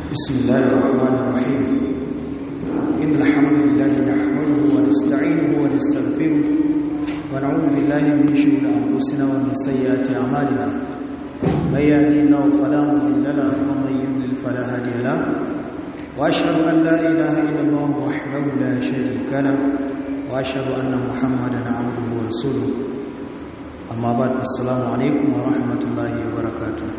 بسم الله الرحمن الرحيم إن الحمد لله نحمده ونستعينه ونستغفره ونعوذ بالله من شرور أنفسنا ومن سيئات أعمالنا من يهدي الله فلا مضل له ومن يضلل فلا هادي له وأشهد أن لا إله إلا الله وحده لا شريك له وأشهد أن محمدا عبده ورسوله أما بعد السلام عليكم ورحمة الله وبركاته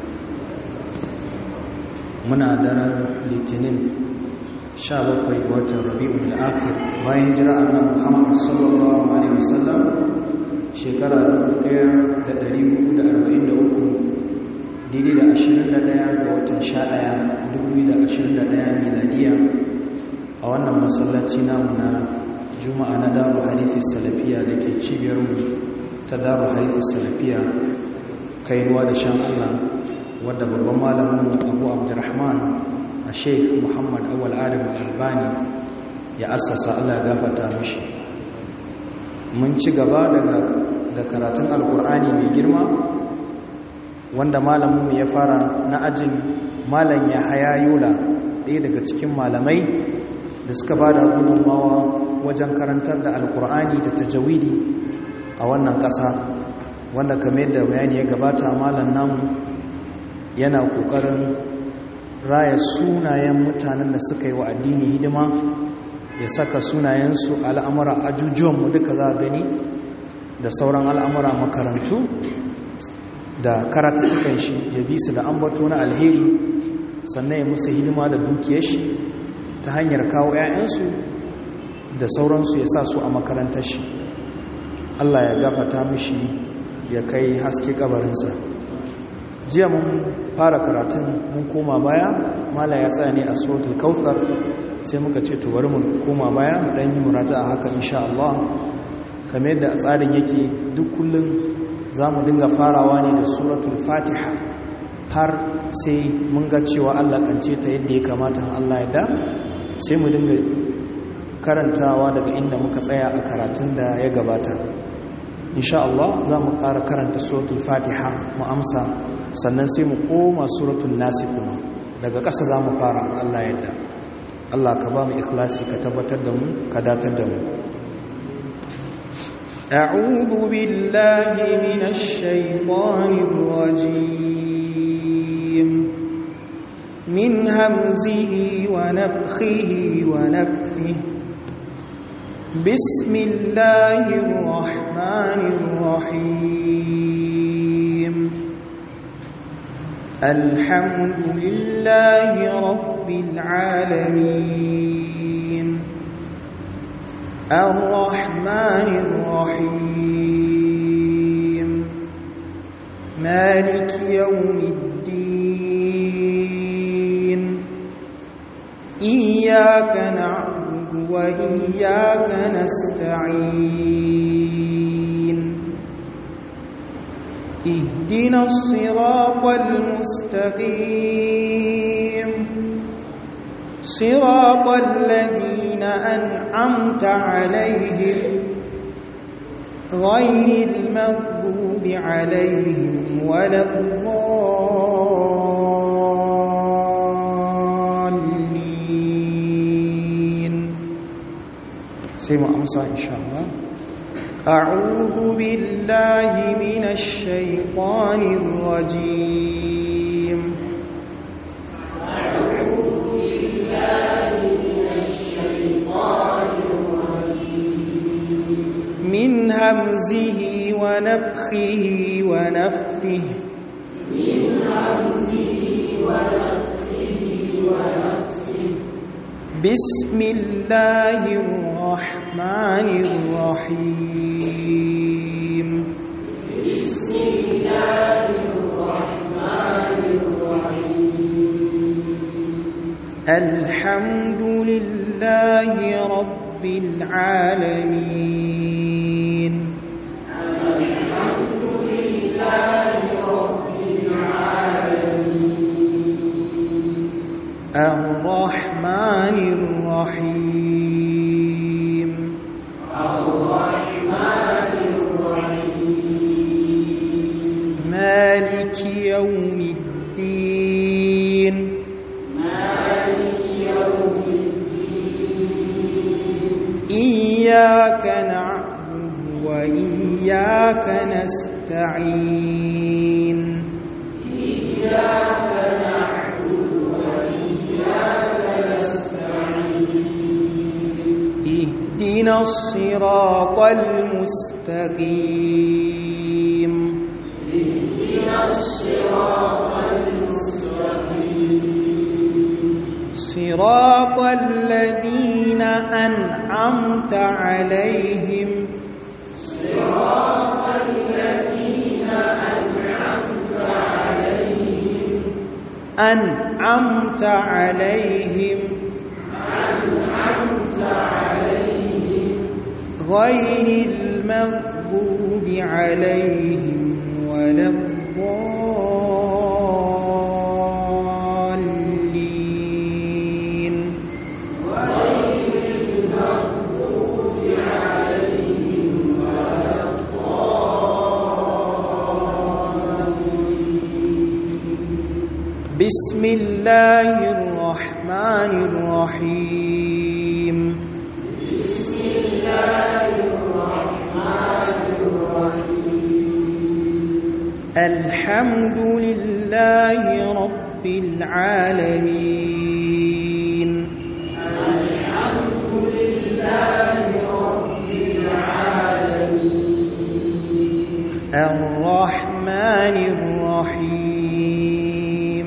muna daren litinin 17 ga watan rabi'ul akhir bayan jira annabi Muhammad sallallahu alaihi wasallam shekara 1443 daidai da 21 ga watan 11 2021 miladiya a wannan masallaci namu na juma'a na daru harifi salafiya da ke cibiyarmu ta daru harifi salafiya kainuwa da shan Allah wadda babban malamin abu abdurrahman a sheik muhammad awal adam albani ya assasa allah ya gafata mashi mun ci gaba da karatun alkur'ani mai girma wanda malamin ya fara na ajin malam ya haya yola ɗaya daga cikin malamai da suka ba da gudunmawa wajen karantar da alkur'ani da tajawidi a wannan ƙasa wanda kamar yadda bayani ya gabata malam namu yana ƙoƙarin raya sunayen mutanen da suka yi wa addini hidima ya saka sunayensu al'amura ajujuwanmu duka za a gani da sauran al'amura makarantu da karatuttukan shi ya bi su da ambato na alheri sannan ya musu hidima da dukiyar shi ta hanyar kawo 'ya'yansu da sauransu ya sa su a makarantar shi Allah ya gafata mishi ya kai haske kabarinsa jiya mun fara karatun mun koma baya mala ya tsaya ne a suratul kautsar sai muka ce to bari mu koma baya mu dan yi murata a haka insha Allah kamar yadda tsarin yake duk kullun zamu dinga farawa ne da suratul fatiha har sai mun ga cewa Allah kance ta yadda ya kamata Allah ya da sai mu dinga karantawa daga inda muka tsaya a karatun da ya gabata insha Allah za mu ƙara karanta suratul fatiha mu amsa sannan sai mu koma suratul nasi kuma daga ƙasa za mu fara Allah yadda Allah ka ba mu ikhlasi ka tabbatar da mu ka datar da mu أعوذ بالله من الشيطان الرجيم من همزه ونفخه ونفثه بسم الله الرحمن الرحيم الحمد لله رب العالمين الرحمن الرحيم مالك يوم الدين إياك نعبد وإياك نستعين اهدنا الصراط المستقيم صراط الذين أنعمت عليهم غير المغضوب عليهم ولا الضالين سيما أمسى إن شاء الله أعوذ بالله من الشيطان الرجيم أعوذ بالله من الشيطان الرجيم من همزه ونفخه ونفثه من همزه ونفخه ونفثه بسم الله الرحمن الرحيم بسم الله الرحمن الرحيم الحمد لله رب العالمين الحمد لله رب العالمين الرحمن الرحيم الرحمن الرحيم مالك يوم الدين مالك إياك نعبد وإياك نستعين إياك نعبد وإياك نستعين اهدنا الصراط المستقيم اهدنا الصراط المستقيم صراط الذين أنعمت عليهم صراط الذين أنعمت عليهم أنعمت عليهم أنعمت عليهم غير المغضوب عليهم ولا الضالين غير المغضوب عليهم ولا بسم الله الرحمن الرحيم بسم الله الرحمن الرحيم الحمد لله رب العالمين الحمد لله رب العالمين الرحمن الرحيم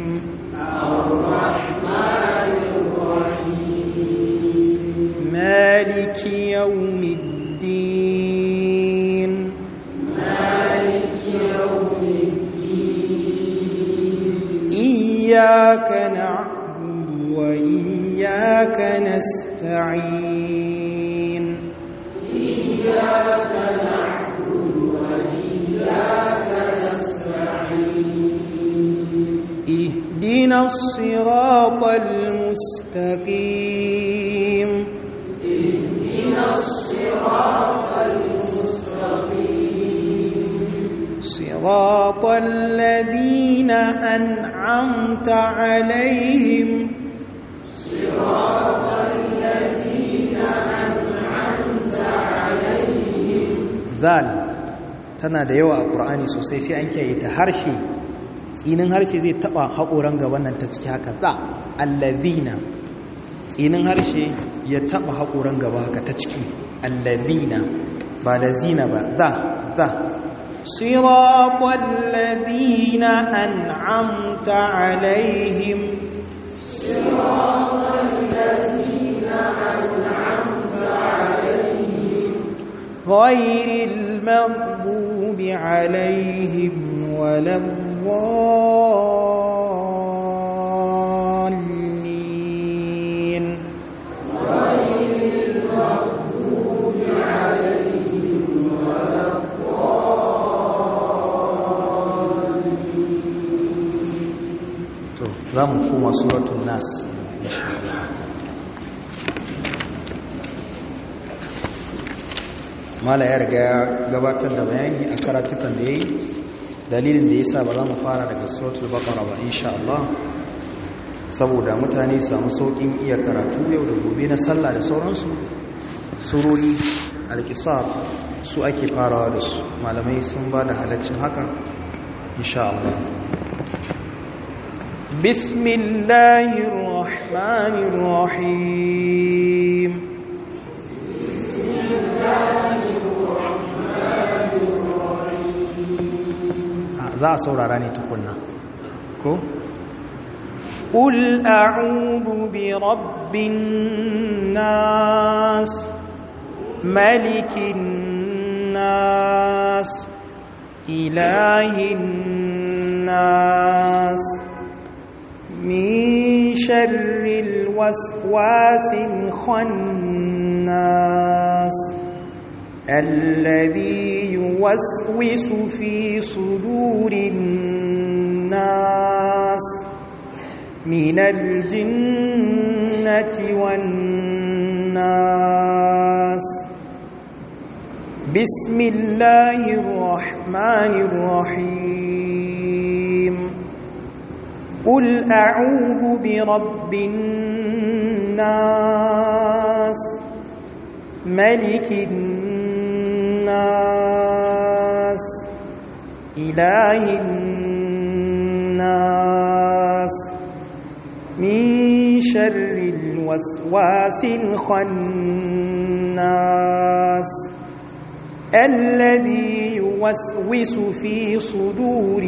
الرحمن الرحيم مالك يوم الدين مالك يوم الدين إياك نعبد وإياك نستعين إياك نعبد وإياك نستعين اهدنا الصراط المستقيم اهدنا الصراط المستقيم صراط الذين أنعمت عليهم صراط الذين أنعمت عليهم zal tana da yawa a ƙur'ani sosai sai an kiyaye ta harshe tsinin harshe zai taɓa haƙoran gaban nan ta ciki haka za allazina tsinin harshe ya taɓa haƙoran gaba haka ta ciki allazina ba lazina ba za za صراط الذين أنعمت عليهم صراط الذين أنعمت عليهم غير المغضوب عليهم ولا الضالين غير المغضوب عليهم ولا to za mu koma suratun nas mala ya riga ya gabatar da bayani a karatukan da ya yi dalilin da ya sa ba za mu fara daga suratul baqara ba insha Allah saboda mutane samu saukin iya karatu yau da gobe na sallah da sauransu surori alkisar su ake farawa da su malamai sun ba da halaccin haka insha Allah بسم الله الرحمن الرحيم za a saurara ne tukunna ko قل أعوذ برب الناس ملك الناس إله الناس من شر الوسواس الخناس الذي يوسوس في صدور الناس من الجنة والناس بسم الله الرحمن الرحيم قل أعوذ برب الناس ملك الناس إله الناس من شر الوسواس الخناس الذي يوسوس في صدور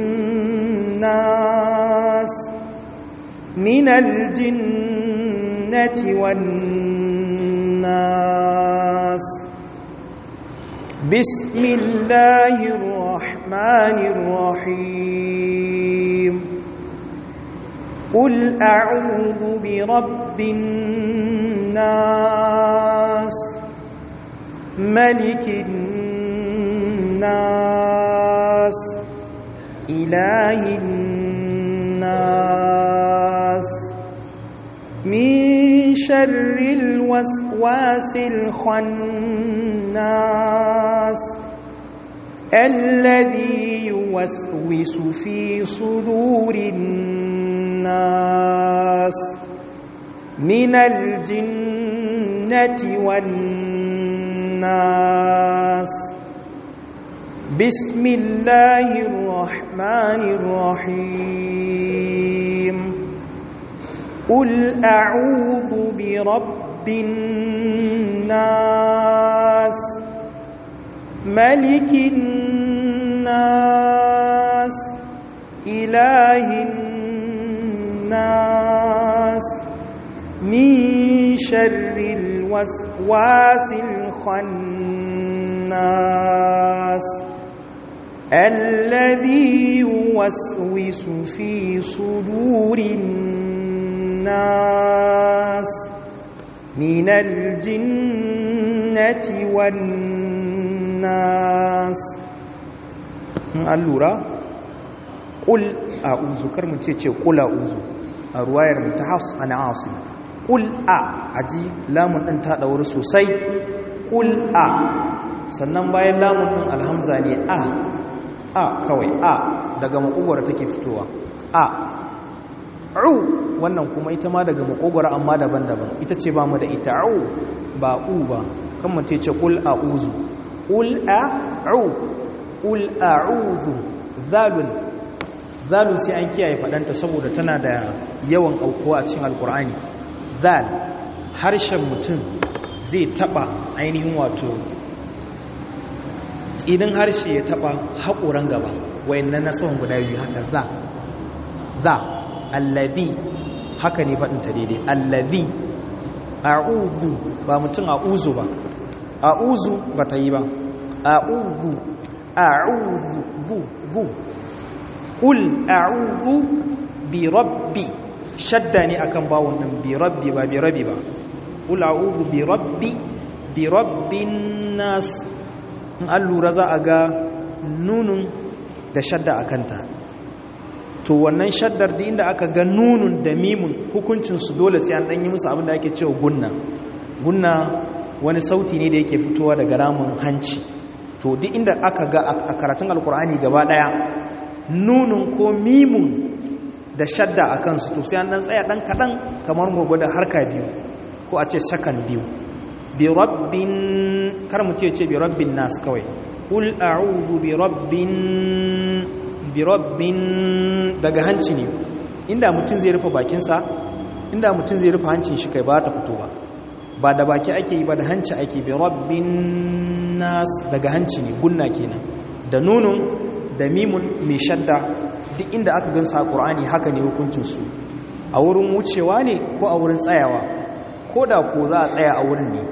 الناس من الجنة والناس بسم الله الرحمن الرحيم قل أعوذ برب الناس ملك الناس إله الناس من شر الوسواس الخناس الذي يوسوس في صدور الناس من الجنة والناس بسم الله الرحمن الرحيم قل أعوذ برب الناس ملك الناس إله الناس من شر الوسواس الخناس الذي يوسوس في صدور الناس من الجنة والناس allura ƙul a uzu kar mu ce ce ƙula uzu a ruwayar mu ta hafs a na'asim ƙul a aji lamun ɗin ta ɗauri sosai ƙul a sannan bayan lamun ɗin alhamza ne a a kawai a daga makogwara take fitowa a u wannan kuma ita ma daga makogwara amma daban-daban ita ce ba mu da ita u ba u ba kan mu ce ƙul a uzu ƙul a u ƙul a uzu zalun zalun sai an kiyaye faɗanta saboda tana da yawan aukuwa a cikin alkur'ani zal harshen mutum zai taɓa ainihin wato tsinin harshe ya taɓa haƙoran gaba wayannan na saman guda biyu haka za za allazi haka ne faɗinta daidai allazi a'udhu ba mutum a'uzu ba a'uzu ba ta yi ba a'udhu a'udhu bu bu qul a'udhu bi rabbi shadda ne akan bawon din bi rabbi ba bi rabbi ba qul a'udhu bi rabbi bi rabbin nas in an lura za a ga nunun da shadda akanta to wannan shaddar da inda aka ga nunun da mimun hukuncinsu dole sai an ɗanyi musu abin da ake cewa gunna gunna wani sauti ne da yake fitowa daga ramin hanci to duk inda aka ga a karatun alkur'ani gaba ɗaya nunun ko mimun da shadda a kansu to sai an ɗan tsaya ɗan kaɗan kamar gobe da harka biyu ko a ce sakan biyu bi rabbin kar mu ce ce bi rabbin nas kawai kul a'udhu bi rabbin bi rabbin daga hanci ne inda mutum zai rufe bakinsa inda mutum zai rufe hancin shi kai ba ta fito ba ba da baki ake yi ba da hanci ake bi rabbin nas daga hanci ne gunna kenan da nunun da mimun mai shadda duk inda aka gansa a ƙur'ani haka ne hukuncinsu a wurin wucewa ne ko a wurin tsayawa ko da ko za a tsaya a wurin ne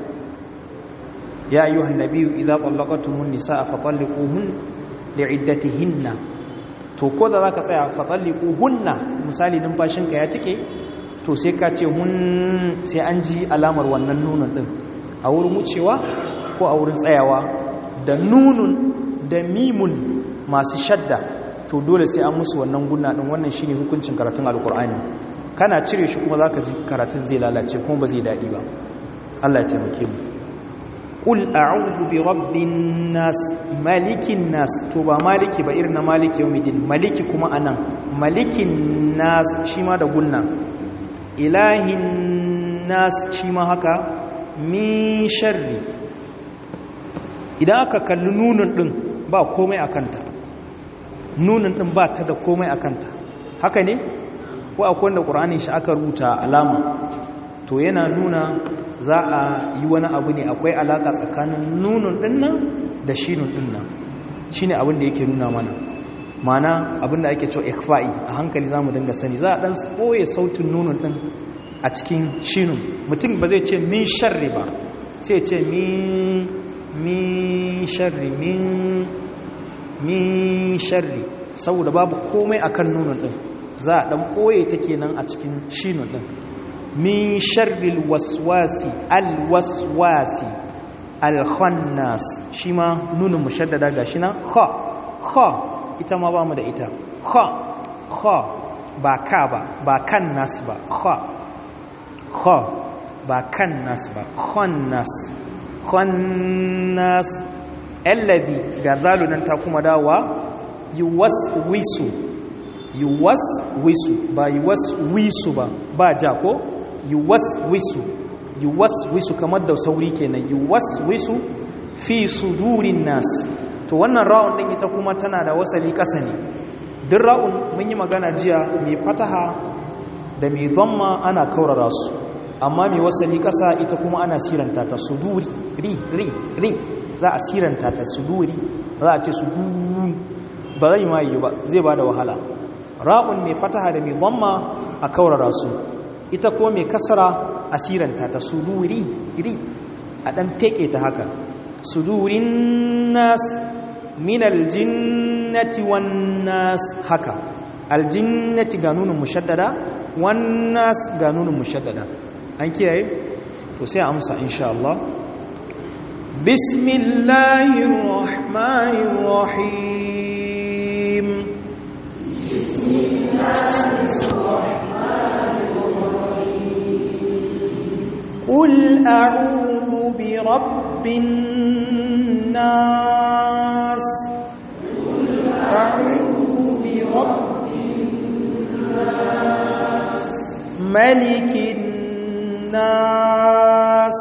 ya ayyuhan nabiyyu idza tallaqatumun nisaa fa talliquhun li'iddatihinna to ko da zaka tsaya fa talliquhunna misali numfashinka ya tike to sai ka ce hun sai an ji alamar wannan nunun din a wurin wucewa ko a wurin tsayawa da nunun da mimun masu shadda to dole sai an musu wannan gunna din wannan shine hukuncin karatun alkur'ani kana cire shi kuma zaka ji karatun zai lalace kuma ba zai dadi ba Allah ya taimake mu qul a'udhu bi rabbin nas malikin nas to ba maliki ba irin na maliki yawmiddin maliki kuma anan malikin nas shi ma da gunna ilahin nas shi ma haka min sharri idan aka kalli nunin din ba komai a kanta nunin din ba ta da komai a kanta haka ne ko akwai wanda ƙur'ani shi aka rubuta alama to yana nuna za a yi wani abu ne akwai alaƙa tsakanin nunin din nan da shinun din nan shi ne abin da yake nuna mana mana abin da ake cewa ikfa'i a hankali za mu dinga sani za a ɗan ɓoye sautin nunin din a cikin shinun mutum ba zai ce min sharri ba sai ce min min sharri min min sharri saboda babu komai akan nunin din za a dan koye ta kenan a cikin shinun din min sharril waswasi alwaswasi alkhannas shi ma nunin mushaddada gashi na kha kha ita ma bamu da ita kha kha ba ka ba ba kan nas ba kha kha ba kan nas ba khannas khannas alladhi ga zalunan ta kuma dawa yuwaswisu yuwaswisu ba yuwaswisu ba ba ja ko yuwaswisu yuwaswisu kamar da sauri kenan yuwaswisu fi sudurin nas to wannan ra'un din ita kuma tana da wasali kasa ne duk ra'un mun yi magana jiya mai fataha da mai dhamma ana kaurara su amma mai wasali kasa ita kuma ana siranta ta suduri ri ri ri za a siranta ta suduri za a ce sudurun ba zai ma yi ba zai ba da wahala ra'un mai fataha da mai dhamma a kaurara su ita ko mai kasara a siranta ta suduri ri a dan teke ta haka sudurin nas min aljinnati wan nas haka aljinnati ga nunin mushaddada wan nas ga nunin mushaddada an kiyaye to sai amsa insha Allah bismillahir rahmanir rahim قل أعوذ برب الناس أعوذ برب الناس ملك الناس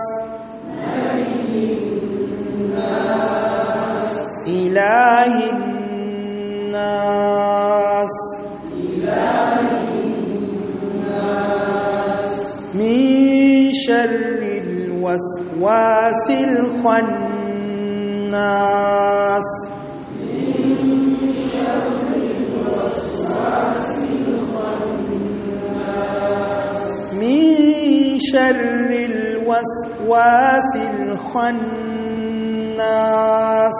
إله الناس من شر الوسواس الخناس من شر الوسواس الخناس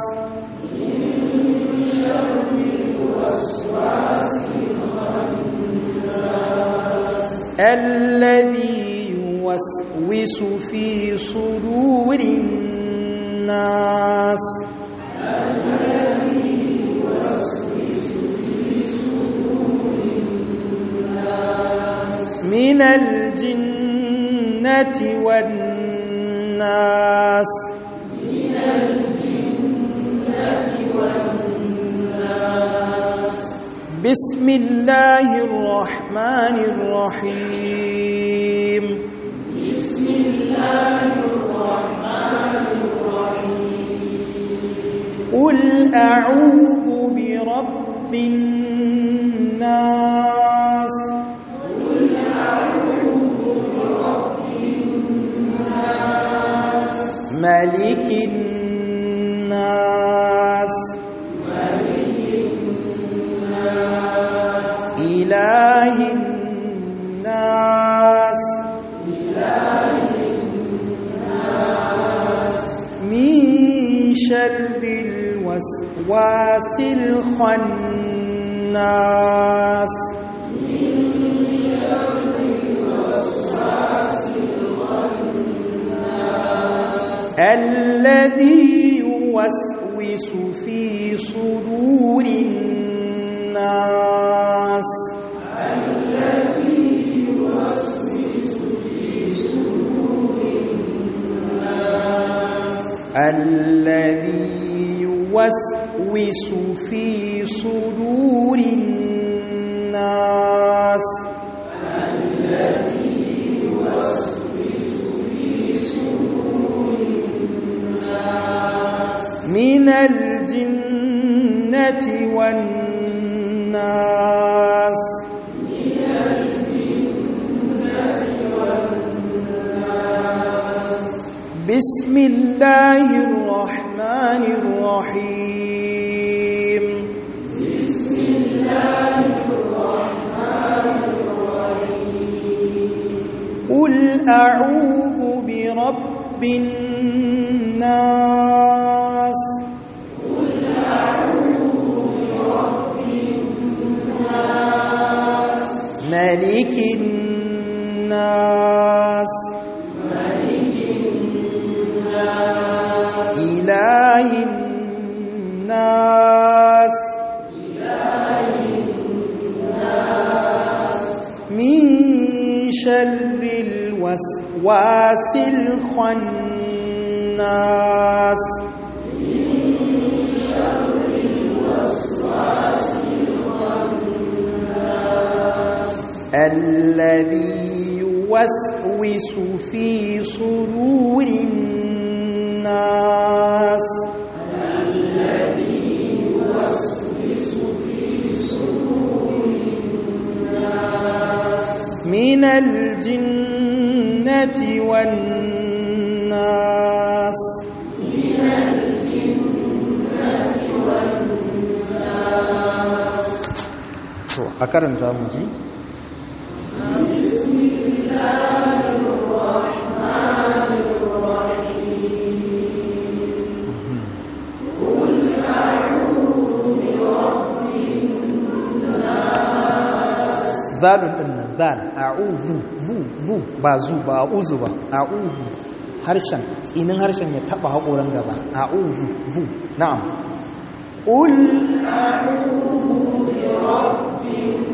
الذي يوسوس في صدور الناس من الجنة والناس بسم الله الرحمن الرحيم بسم الله الرحمن الرحيم قل أعوذ برب الناس قل أعوذ برب الناس ملك الناس ملك الناس إله الناس إله الناس من شر الوسواس الخناس من شر الوسواس الخناس الذي يوسوس في صدور الناس الذي يوسوس في صدور الناس الذي يوسوس في صدور الناس الذي يوسوس في صدور الجنة والناس بسم الله الرحمن الرحيم بسم الله الرحمن الرحيم قل أعوذ برب الناس قل أعوذ برب الناس ملك الناس ملك الناس إله الناس إله الناس من شر الوسواس الخناس من شر الوسواس الخناس الذي يوسوس في صدور الناس الذي يوسوس في صدور الناس من الجنة والناس من الجنة والناس to a karanta mu ji بسم الله الرحمن الرحيم قل أعوذ برب الناس zalun din nan zal a'udhu zu zu ba zu ba a'udhu ba a'udhu harshen tsinin harshen ya taba hakoran gaba a'udhu zu na'am qul أعوذ برب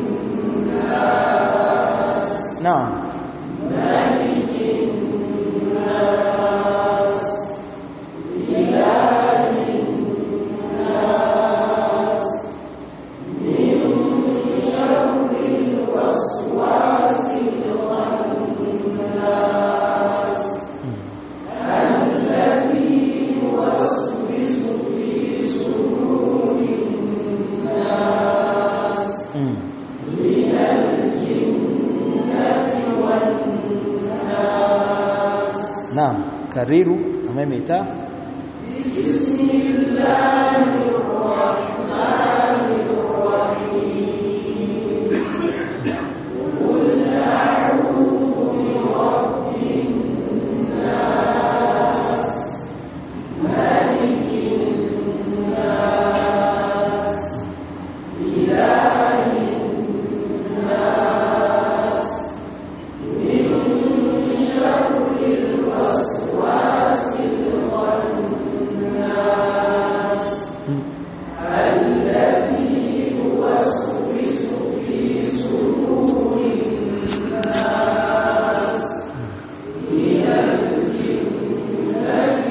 الناس na'am ملك الناس إله الناس من شر الوسواس الخناس الذي يوسوس في صدور الناس mm. من الجنة والناس na'am kariru a maimaita بسم الله الرحمن الرحيم قل أعوذ برب الناس ملك الناس إله الناس من شر الوسواس الخناس الذي يوسوس في صدور الناس من الجنة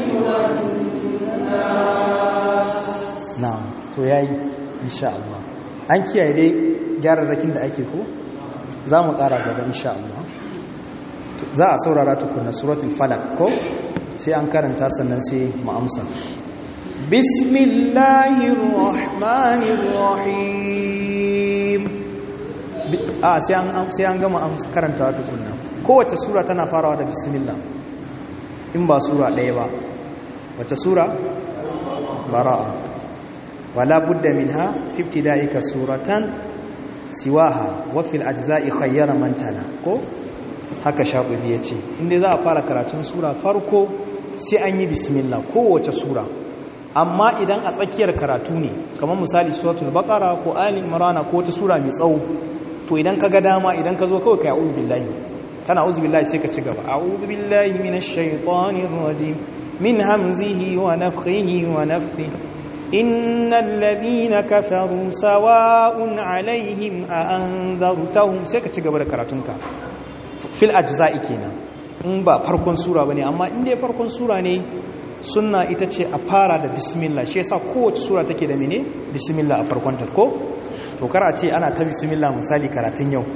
والناس na'am to yayi insha Allah an kiyaye dai gyararrakin da ake ko za mu ƙara gaba insha Allah To, za a saurara tukuna suratul falak ko sai an karanta sannan sai mu amsa bismillahir rahmanir rahim Bi- a sai an sai an gama amsa karantawa tukunna kowace sura tana farawa da bismillah in ba sura ɗaya ba wace sura bara'a wala budda minha fi ibtida'ika suratan siwaha wa fil ajza'i khayyara man tala ko haka shaɓubi ya ce inda za a fara karatun sura farko sai an yi bismillah kowace sura amma idan a tsakiyar karatu ne kamar misali suratul baqara ko ali imran ko wata sura mai tsawo to idan ka ga dama idan ka zo kawai ka a'udhu billahi kana a'udhu billahi sai ka ci gaba a'udhu billahi minash shaitanir rajim min hamzihi wa nafthihi wa nafthihi إن الذين كفروا سواء عليهم أأنذرتهم سيكا تشغب كراتونك في الأجزاء كينا in ba farkon sura bane amma in dai farkon sura ne sunna ita ce a fara da bismillah shi yasa kowace sura take da mene bismillah a farkon ta ko to kar a ce ana ta bismillah misali karatun yau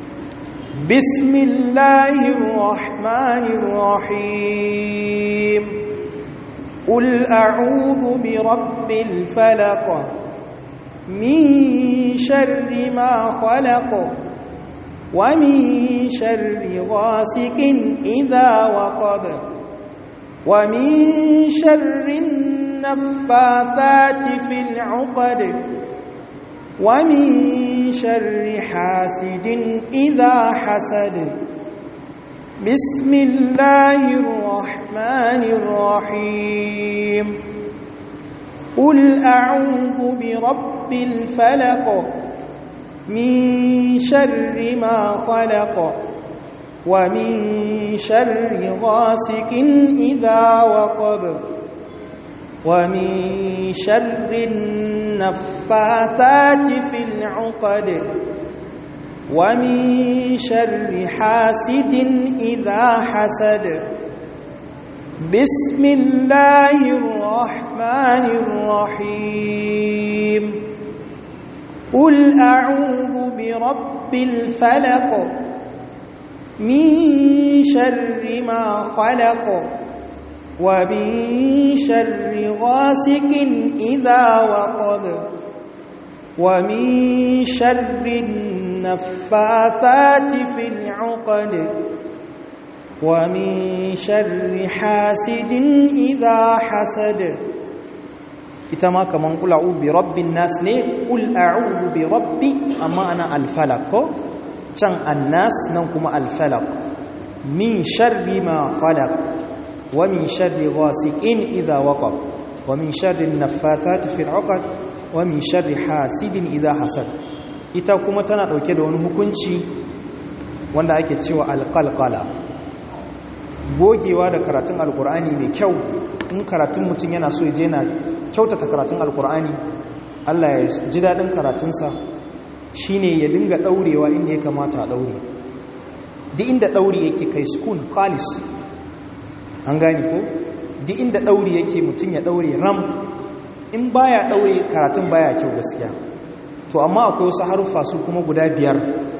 bismillahir rahmanir rahim قل أعوذ برب الفلق من شر ما خلق ومن شر غاسق إذا وقب ومن شر النفاثات في العقد ومن شر حاسد إذا حسد بسم الله الرحمن الرحيم قل أعوذ برب الفلق من شر ما خلق ومن شر غاسق إذا وقب ومن شر النفاثات في العقد ومن شر حاسد إذا حسد بسم الله الرحمن الرحيم قل أعوذ برب الفلق من شر ما خلق ومن شر غاسق إذا وقب ومن شر النفاثات في العقد ومن شر حاسد إذا حسد ita ma kaman kula bi rabbin nas ne kul a'udhu bi rabbi amma ana al-falaq ko can annas nan kuma al-falaq min sharri ma khalaq wa min sharri ghasiqin idha waqab wa min sharri an-naffathati fil 'uqad wa min sharri hasidin idha hasad ita kuma tana dauke da wani hukunci wanda ake cewa al-qalqala gogewa da karatun alkur'ani mai kyau in karatun mutum yana so je na kyautata karatun alkur'ani Allah ya ji daɗin karatunsa shine ya dinga ɗaurewa inda ya kamata a ɗaure duk inda ɗauri yake kai skun kalis an gani ko duk inda ɗauri yake mutum ya ɗaure ram in baya ɗaure karatun baya kyau gaskiya to amma akwai wasu haruffa su kuma guda biyar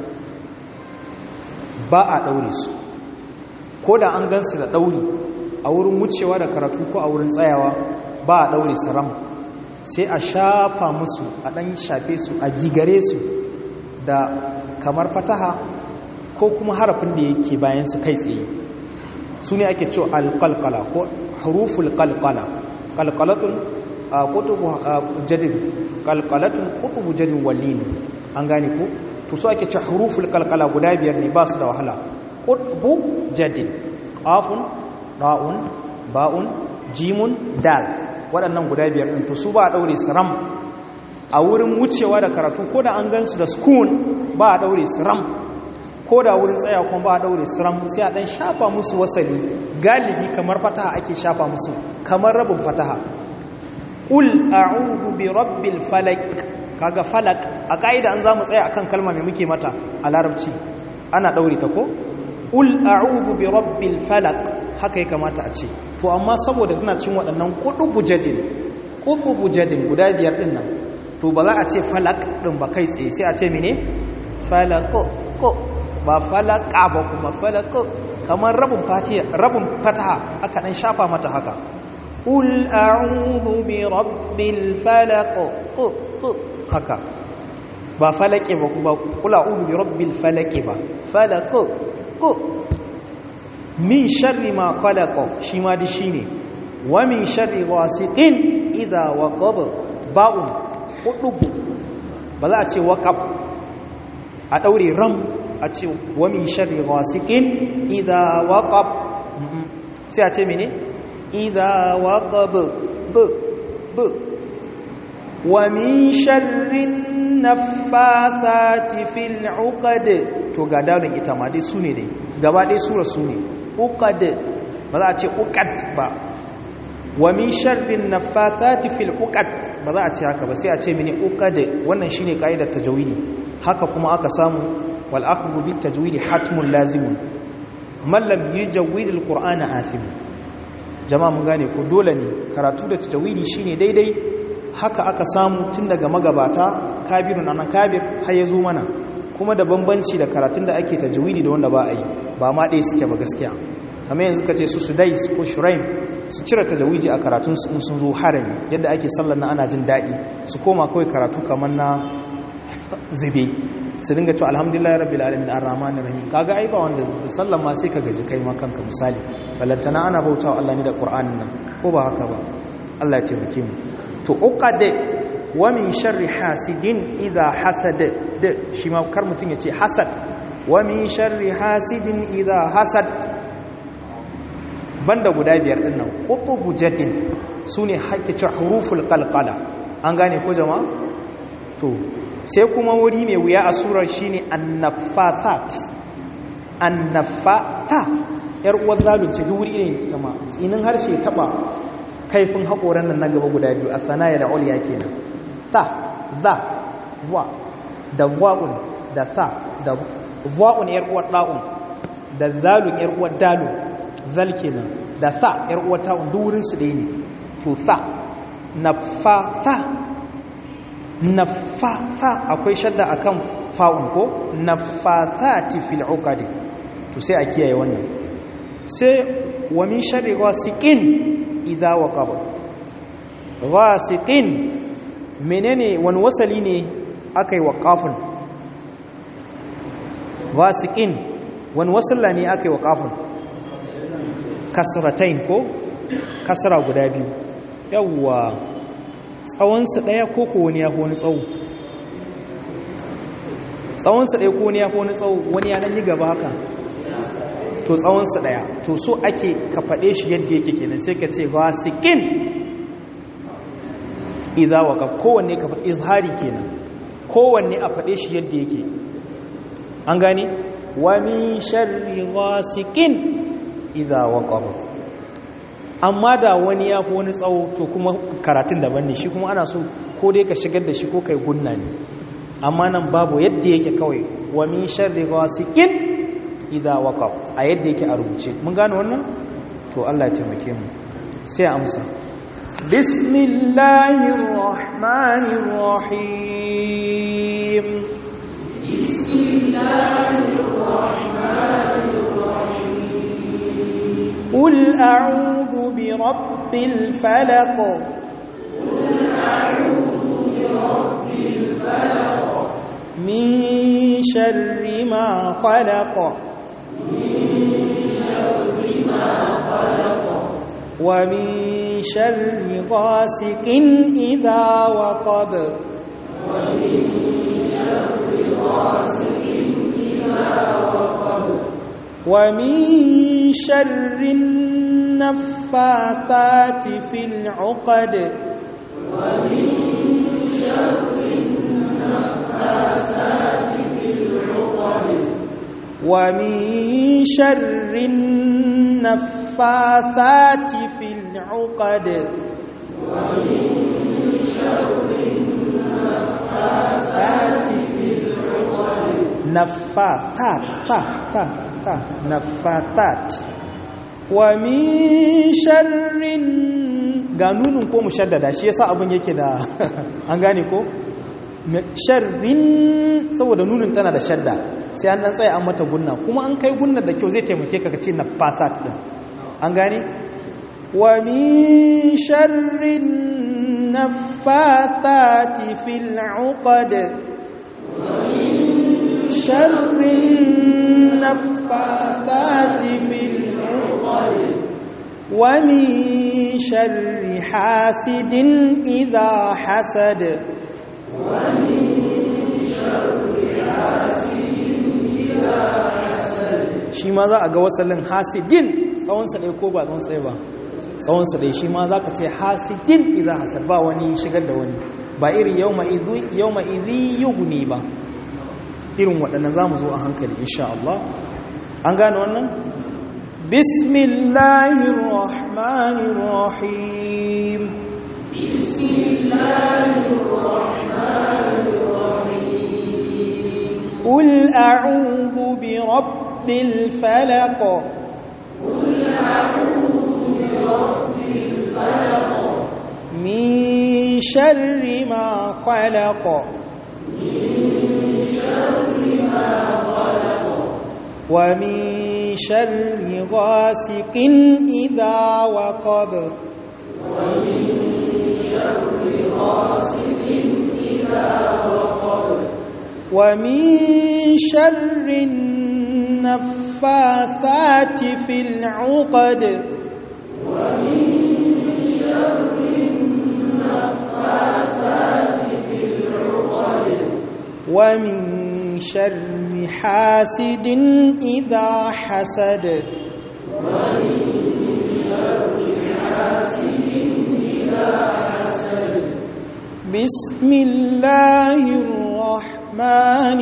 ba a ɗaure su ko da an gansu da ɗauri a wurin wucewa da karatu ko a wurin tsayawa ba a ɗaure su ram sai a shafa musu a ɗan shafe su a gigare su da kamar fataha ko kuma harafin da yake bayan su kai tsaye su ne ake cewa alƙalƙala ko haruful ƙalƙala ƙalƙalatun a kutubu jadin ƙalƙalatun kutubu jadin wallin an gane ko to su ake cewa haruful ƙalƙala guda biyar ne ba su da wahala kutubu jadin ƙafun ɗa'un ba'un jimun dal waɗannan guda biyar ɗin to su ba a ɗaure siram a wurin wucewa da karatu ko da an gansu da skun ba a ɗaure siram ko da wurin tsaya kuma ba a ɗaure siram sai a ɗan shafa musu wasali galibi kamar fataha ake shafa musu kamar rabin fataha ul a'udhu bi rabbil falak kaga falak a ka'ida an zamu tsaya akan kalma mai muke mata a larabci ana ɗaure ta ko ul a'udhu bi rabbil falak haka ya kamata a ce to amma saboda tana cin waɗannan kudubu jadin kudubu jadin guda biyar din nan to ba za a ce falak din ba kai tsaye sai a ce mene falako ko ba falaka ba kuma falako kamar rabin fatiha rabin fataha aka dan shafa mata haka ul a'udhu bi rabbil falaq ko ko haka ba falake ba kuma kul a'udhu bi rabbil falaq ba falako ko min sharri ma khalaqa shi ma di shine wa min sharri ghasiqin idha waqab ba'un hudubu ba za a ce waqab a daure ram a ce wa min sharri ghasiqin idha waqab sai a ce mene idha waqab b b wa min sharri naffathati fil 'uqad to ga dalin ita ma dai sune dai gaba dai sura sune uqad ba za a ce uqad ba wa min sharrin naffathati fil uqad ba za a ce haka ba sai a ce mini uqad wannan shine kaidar tajwidi haka kuma aka samu wal akhdhu bit tajwidi hatmun lazimun man lam yujawwid al qur'ana athim jama'a mun gane ko dole ne karatu da tajwidi shine daidai haka aka samu tun daga magabata kabirun anan kabir har ya zo mana kuma da bambanci da karatun da ake tajwidi da wanda ba a yi ba ma ɗaya suke ba gaskiya kamar yanzu ka ce su sudais ko shuraim su cire tajawidi a karatun su in sun zo harami yadda ake sallar na ana jin daɗi su koma kawai karatu kamar na zube su dinga cewa alhamdulillah rabbil alamin arrahmanir rahim kaga ai ba wanda sallan ma sai ka gaji kai ma kanka misali balantana ana bautawa Allah ne da Qur'anin nan ko ba haka ba Allah ya taimake mu to uqad wa min sharri hasidin idha hasad da shi ma kar mutun ya ce hasad wa min sharri hasidin idha hasad banda guda biyar din nan qutubu jaddin sune hakki huruful qalqala an gane ko jama'a to sai kuma wuri mai wuya a surar shine annafathat annafata yar uwar zalunci duk wuri ne ta ma tsinin harshe taba kaifin hakoran nan na gaba guda biyu a sanaya da uliya kenan ta za wa da wa'un da ta da wa'un yar uwar da'un da zalun yar uwar dalun zal kenan da sa yar uwar ta'un duk wurin su ɗaya ne to sa nafata nafasa akwai shadda akan fa'un ko nafasati fil uqadi to sai a kiyaye wannan sai wa min sharri ghasiqin idha waqaba ghasiqin menene wani wasali ne akai waqafun ghasiqin wani wasalla ne akai waqafun kasratain ko kasra guda biyu yawwa tsawonsu ɗaya ko ko wani ya fi wani tsawo tsawonsu ɗaya ko wani ya fi wani tsawo wani ya nan yi gaba haka to tsawonsu ɗaya to so ake ka faɗe shi yadda yake kenan sai ka ce gasikin idza waka kowanne ka faɗi izhari kenan kowanne a faɗe shi yadda yake an gane wa min sharri ghasikin idza waqaba amma da wani ya fi wani tsawo to kuma karatun daban ne shi kuma ana so ko dai ka shigar da shi ko kai gunna ne amma nan babu yadda yake kawai wa min sharri ghasiqin idha waqab a yadda yake a rubuce mun gane wannan to Allah ya taimake mu sai amsa bismillahir rahmanir rahim bismillahir rahmanir قل أعوذ برب الفلق قل أعوذ برب الفلق من شر ما خلق من شر ما خلق ومن شر غاسق إذا وقب ومن شر غاسق إذا وقب ومن شر النفاثات في العقد ومن شر النفاثات في العقد ومن شر النفاثات في العقد ومن شر النفاثات في العقد نفاثات تا تا تا نفاثات ومن شر ga nunin ko mushaddada shi yasa abin yake da an gane ko sharrin saboda nunin tana da shadda sai an dan tsaya an mata gunna kuma an kai gunna da kyau zai taimake ka kace nafasat din an gane wa min sharrin naffathati fil uqad sharrin naffathati fil uqad wa min sharri hasidin idha hasad shi ma za a ga wasalin hasidin tsawonsa ɗaya ko ba tsawonsa ɗaya ba tsawonsa ɗaya shi ma za ka ce hasidin idan hasad ba wani shigar da wani ba iri yau ma'izi yuguni ba irin waɗannan za mu zo a hankali insha Allah an gane wannan bismillahir rahmanir rahim bismillahir rahmanir rahim قل أعوذ برب الفلق قل أعوذ برب الفلق من شر ما خلق من شر ما خلق ومن شر غاسق إذا وقب ومن شر غاسق إذا وقب ومن شر النفاثات في العقد ومن شر النفاثات في العقد ومن شر حاسد إذا حسد ومن شر حاسد إذا حسد بسم الله الرحمن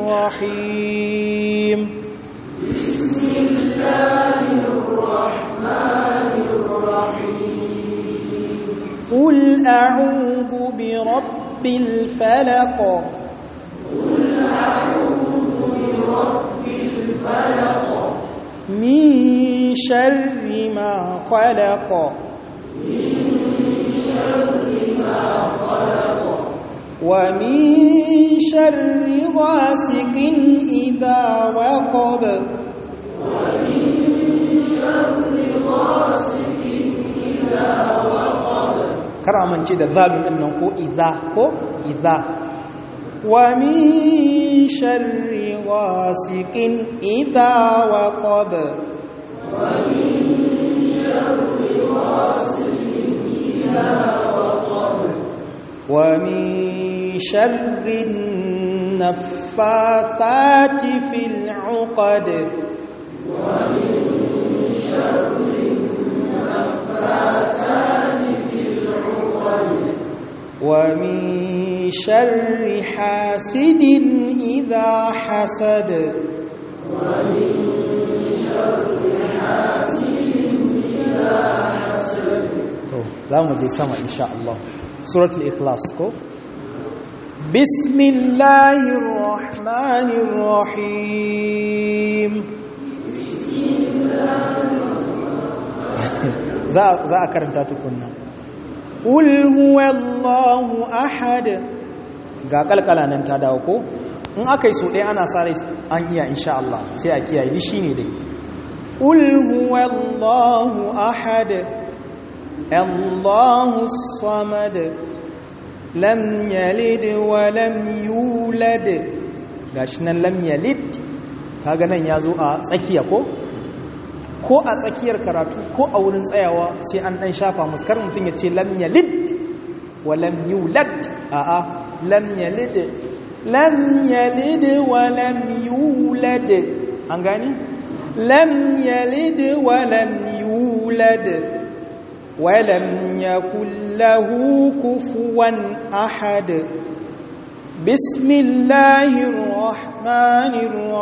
الرحيم بسم الله الرحمن الرحيم قل أعوذ برب الفلق قل أعوذ برب الفلق من شر ما خلق من شر ما خلق ومن شر غاسق إذا وقب ومن شر غاسق إذا وقب kar a mance da zalun din nan ko idza ko idza wa min sharri ghasiqin idza waqab ومن شر غاسق إذا وقب wa min sharri النفاثات في العقد ومن شر النفاثات في العقد ومن شر حاسد إذا حسد ومن شر حاسد إذا حسد to za mu je sama insha Allah suratul ikhlas ko bismillahir rahmanir rahim za za a karanta tukunna qul huwallahu ahad ga kalkala nan ta dawo ko in aka yi so ɗaya ana sa rai an iya insha Allah sai a kiyaye di shine dai qul huwallahu ahad الله الصمد لم يلد ولم يولد gashi nan lam yalid kaga nan yazo a tsakiya ko ko a tsakiyar karatu ko a wurin tsayawa sai an dan shafa muskar mutum ya ce lam yalid wa lam yulad a a lam yalid lam yalid wa lam yulad an gani lam yalid wa lam yulad ولم يكن له كفوا أحد بسم الله الرحمن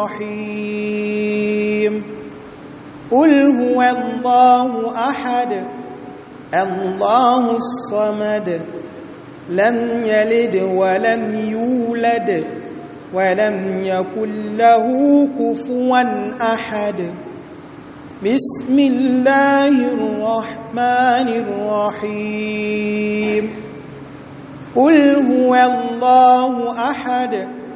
الرحيم قل هو الله أحد الله الصمد لم يلد ولم يولد ولم يكن له كفوا أحد بسم الله الرحمن الرحيم قل هو الله أحد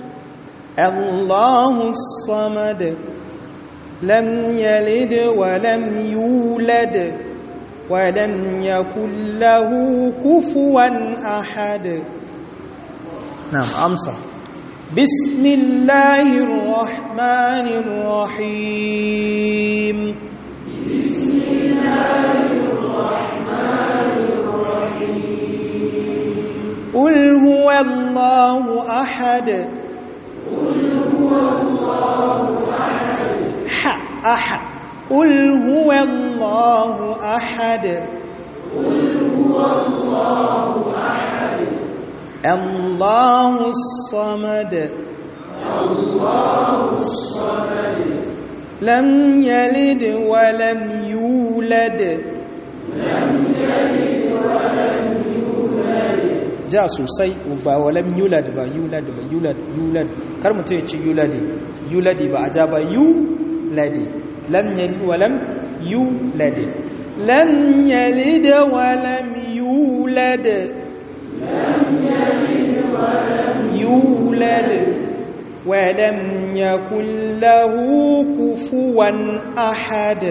الله الصمد لم يلد ولم يولد ولم يكن له كفوا أحد نعم أمسى بسم الله الرحمن الرحيم بسم الله الرحمن الرحيم قل هو الله أحد قل هو الله أحد ح أحد قل هو الله أحد قل هو الله أحد الله الصمد الله الصمد لم يلد ولم يولد لم يلد ولم يولد ja sosai ba walam yulad ba yulad ba yulad yulad kar mutum ya ce yuladi yuladi ba a ja ba yuladi lam yalid walam yulad lam yalid walam yulad لم يلد ولم yulad ولم يكن له كفوا أحد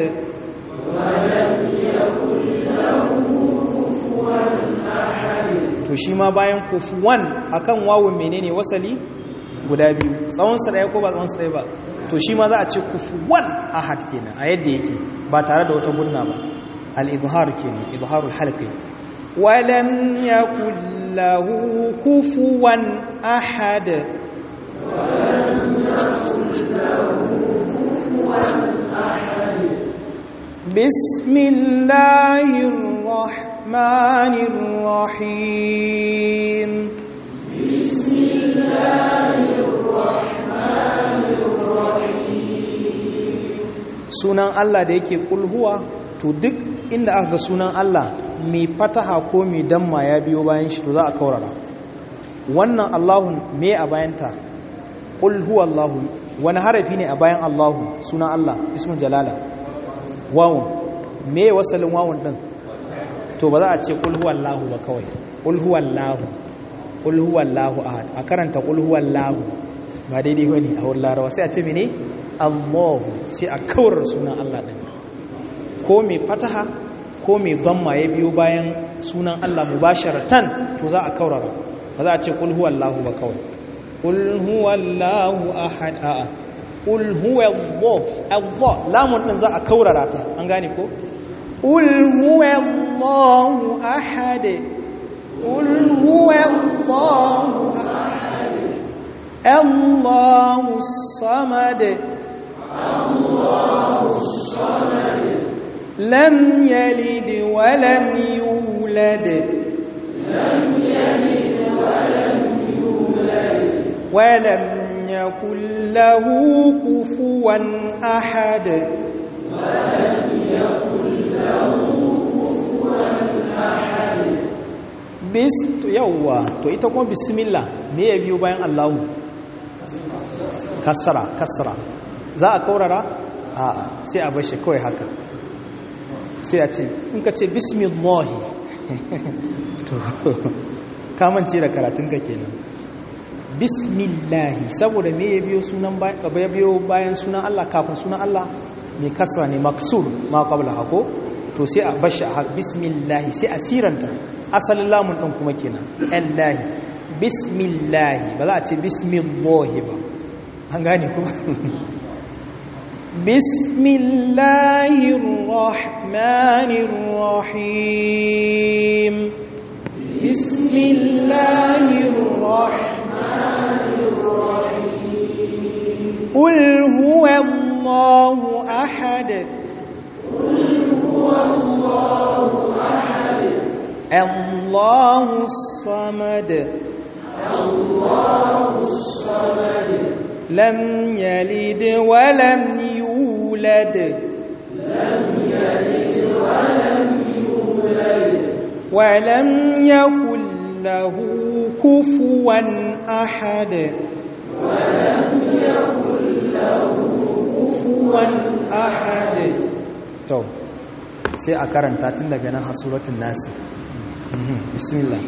to shi ma bayan kufuwan akan wawun menene wasali guda biyu tsawonsa ɗaya ko ba tsawonsa ɗaya ba to shi ma za a ce kufuwan ahad kenan a yadda yake ba tare da wata gunna ba al-ibhar kenan ibharul halqi walam yakul lahu kufuwan ahad بسم الله الرحمن الرحيم بسم الله الرحمن الرحيم sunan Allah da yake kulhuwa to duk inda aka ga sunan Allah mai fataha ko mai damma ya biyo bayan shi to za a kaurara wannan Allahun me a bayanta qul huwallahu wani harafi ne a bayan Allahu sunan Allah ismul jalala wawun me wasalin wawun din to ba za a ce qul huwallahu ba kawai qul huwallahu qul huwallahu ahad a karanta qul huwallahu ba daidai bane a wurin larawa sai a ce mene Allahu sai a kawar sunan Allah din ko mai fataha ko mai dhamma ya biyo bayan sunan Allah mubasharatan to za a kaurara ba za a ce qul huwallahu ba kawai qul huwallahu ahad a'a qul huwallahu Allah lamun din za a kaurara ta an gane ko qul huwallahu ahad qul huwallahu ahad Allahu samad الله الصمد لم يلد ولم يولد لم يلد ولم يولد ولم يكن له كفوا أحد ولم يكن له كفوا أحد bis yawwa to ita kuma bismillah me ya biyo bayan Allahu kasara kasara za a kaurara a'a sai a bar shi kawai haka sai a ce in ka ce bismillah to kamance da karatunka kenan bismillahi saboda me ya biyo sunan ya biyo bayan sunan Allah kafin sunan Allah mai kasra ne maksur ma qabla hako to sai a bashi a bismillahi sai a siranta asalin lamun din kuma kenan allahi bismillahi ba za a ce bismillahi ba an gane kuma bismillahir rahmanir rahim bismillahir rahmanir rahim qul huwallahu ahad الله أحد الله الصمد الله الصمد لم يلد ولم يولد لم يلد ولم يولد ولم يكن له كفوا أحد ولم يكن له كفوا أحد تو sai a karanta tun daga nan hasuratul nasi bismillah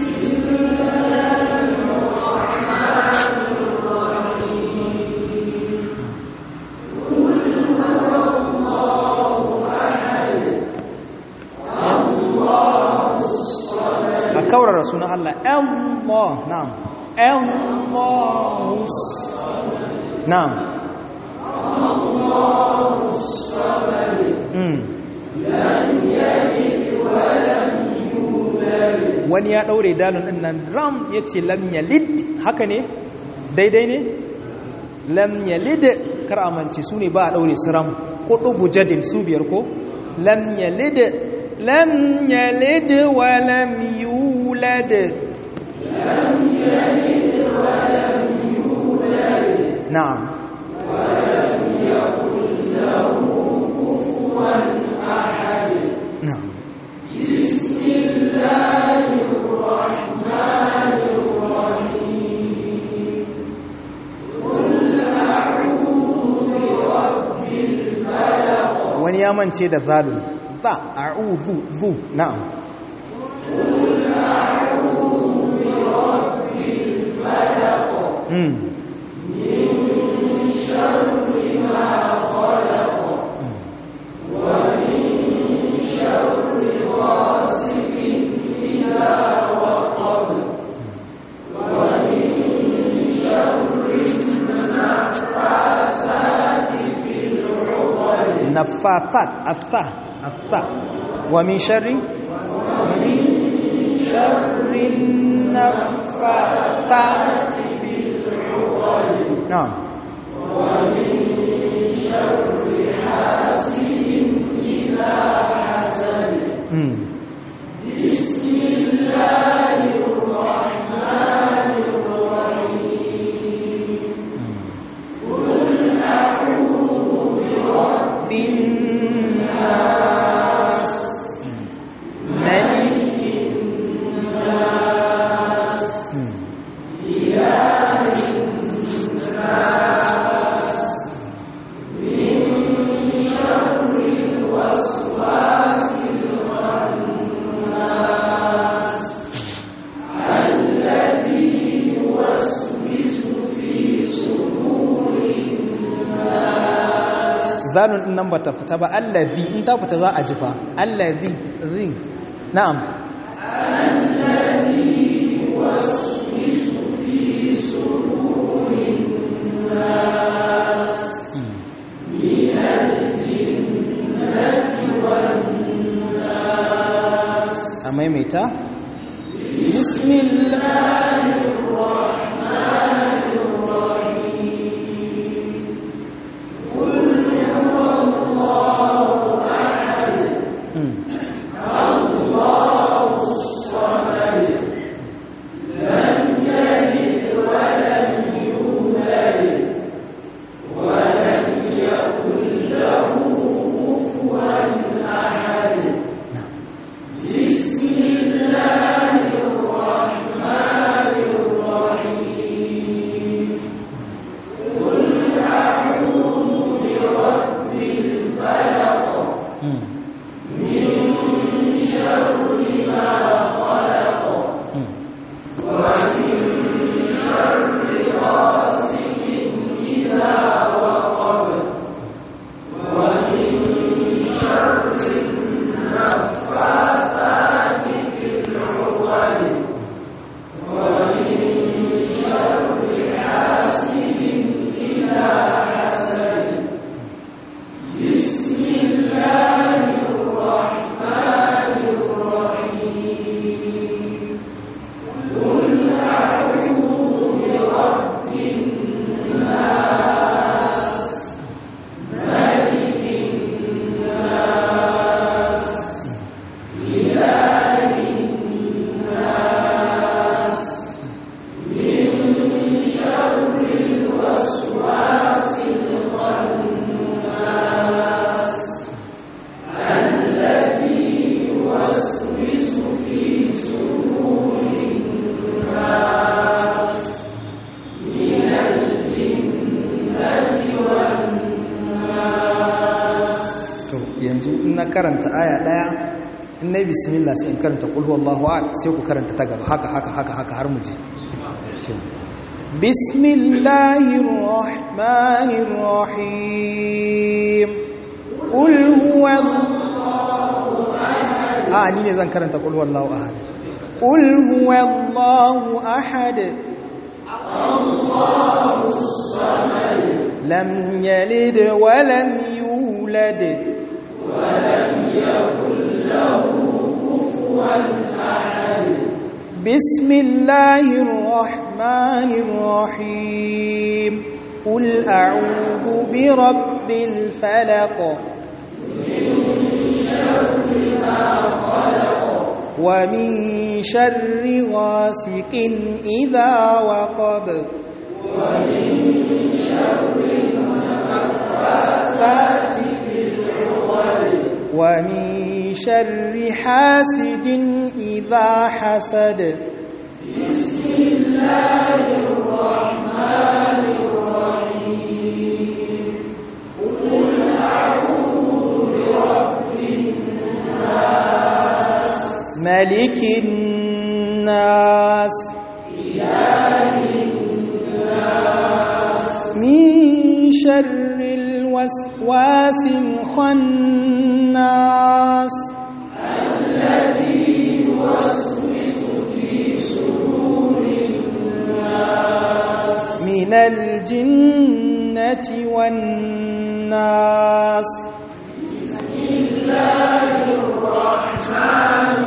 a kaurara sunan Allah Allah na'am Allah na'am wani ya ɗaure dalon ɗin nan ram ya ce lam yalid haka ne daidai ne lam yalid kar amince su ne ba a ɗaure su ram ko ɗubu jadin su biyar ko lam yalid lam yalid wa lam yulad لم يلد ولم يولد na'am ولم يكن له كفوا أحد na'am بسم الله الرحمن الرحيم قل أعوذ برب الفلق wani ya mance da zalun za a'udhu zu na'am قل أعوذ برب الفلق mm من نفاثات الثا الثا ومن شر ومن شر النفاثات في العقد نعم ومن شر حاسد إذا حسد بسم الله الرحمن الرحيم قل أعوذ برب الناس ملك الناس إله الناس من شر الوسواس الخناس الذي يوسوس في صدور الناس zanun din nan bata fita ba allazi in ta fita za a jifa allazi zi na'am allazi waswisu fi sudurin nas min al-jinnati wan nas a maimaita bismillahir rahmanir rahim yanzu in na karanta aya daya in na yi bismillah sai in karanta kulhu Allahu ahad sai ku karanta ta gaba haka haka haka haka har mu ji bismillahir rahmanir rahim qul huwa a ni ne zan karanta kulhu Allahu ahad qul huwa Allahu ahad Allahu samad lam yalid wa lam yulad ولم يكن له كفوا أحد بسم الله الرحمن الرحيم قل أعوذ برب الفلق من شر ما خلق ومن شر غاسق إذا وقب ومن شر النفاثات ومن شر حاسد إذا حسد بسم الله الرحمن الرحيم قل أعوذ برب الناس ملك الناس إله الناس من شر الوسواس الخناس الذي يوسوس في صدور الناس من الجنة والناس بسم الله الرحمن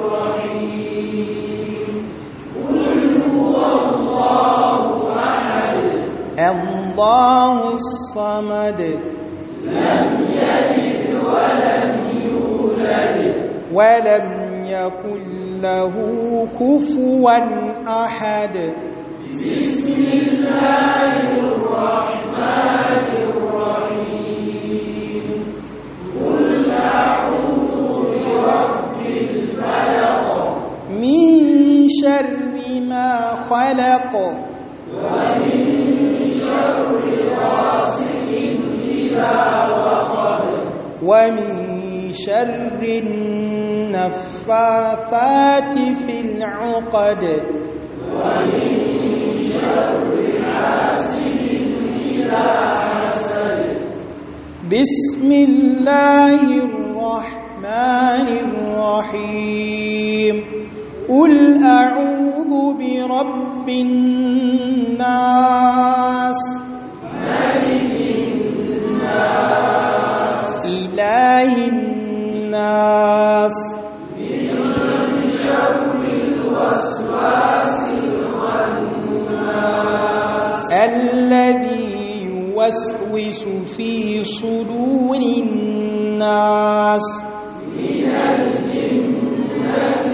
الرحيم قل هو الله أحد الله الصمد لم يلد ولم يولد ولم يكن له كفوا أحد بسم الله الرحمن الرحيم قل أعوذ برب الفلق من شر ما خلق ومن شر غاسق إذا وقب ومن شر النفاثات في العقد ومن شر حاسد إذا حسد بسم الله الرحمن الرحيم قل أعوذ برب الناس ملك الناس إله الناس من شر الوسواس الخناس الذي يوسوس في صدور الناس من الجنة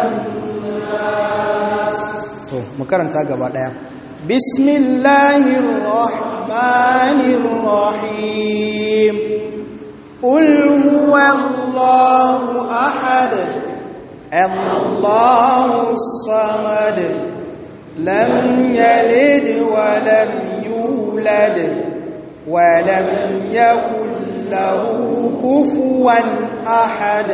والناس to mu karanta gaba daya bismillahir rahmanir rahim qul huwallahu ahad allahus samad lam yalid wa lam yulad wa lam yakul lahu kufuwan ahad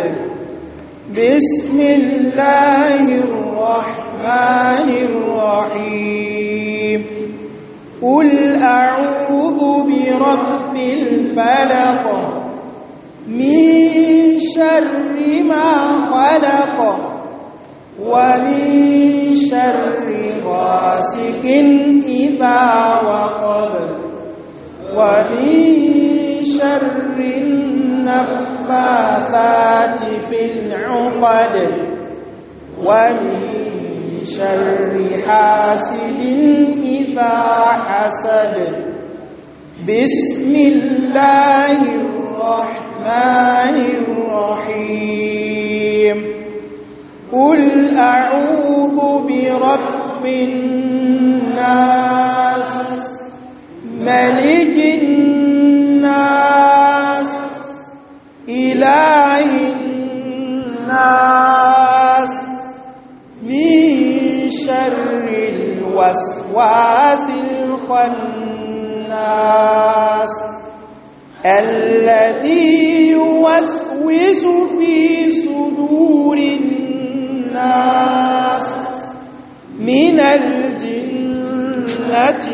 bismillahir الرحمن الرحيم قل أعوذ برب الفلق من شر ما خلق ومن شر غاسق إذا وقب ومن شر النفاثات في العقد ومن شر حاسد إذا حسد بسم الله الرحمن الرحيم قل أعوذ برب الناس ملك الناس إله الناس من شر الوسواس الخناس الذي يوسوس في صدور الناس من الجنة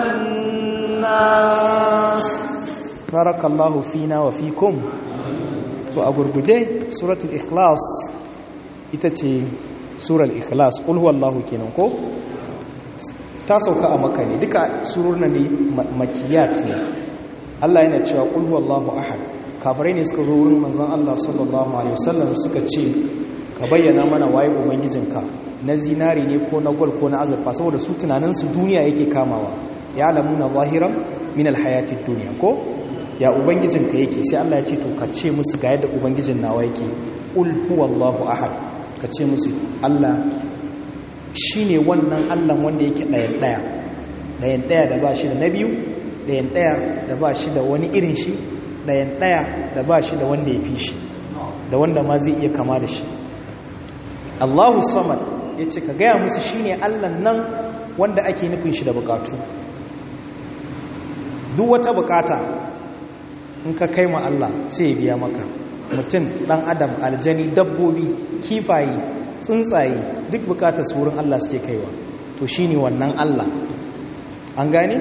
والناس بارك الله فينا وفيكم to a gurguje suratul ikhlas ita ce surar ikhlas qul huwallahu kenan ko ta sauka a makka ne duka sururna ne makiyat ne Allah yana cewa qul huwallahu ahad kafirai ne suka zo wurin manzon Allah sallallahu alaihi wasallam suka ce ka bayyana mana waye ubangijinka na zinari ne ko na gol ko na azurfa saboda su tunanin su duniya yake kamawa ya alamuna zahiran min alhayatid dunya ko ya ubangijinka yake sai Allah ya ce to ka ce musu ga yadda ubangijin nawa yake qul huwallahu ahad ka ce musu Allah shine wannan Allah wanda yake ɗayan ɗaya ɗayan ɗaya da ba shi da na biyu ɗayan ɗaya da ba shi da wani irin shi ɗayan ɗaya da ba shi da wanda ya fi shi da wanda ma zai iya kama da shi Allahu samad ya ce ka gaya musu shine Allah nan wanda ake nufin shi da bukatu duk wata bukata in ka kai ma Allah sai ya biya maka mutum dan adam aljani dabbobi kifaye tsuntsaye duk bukatar su wurin Allah suke kaiwa to shine wannan Allah an gane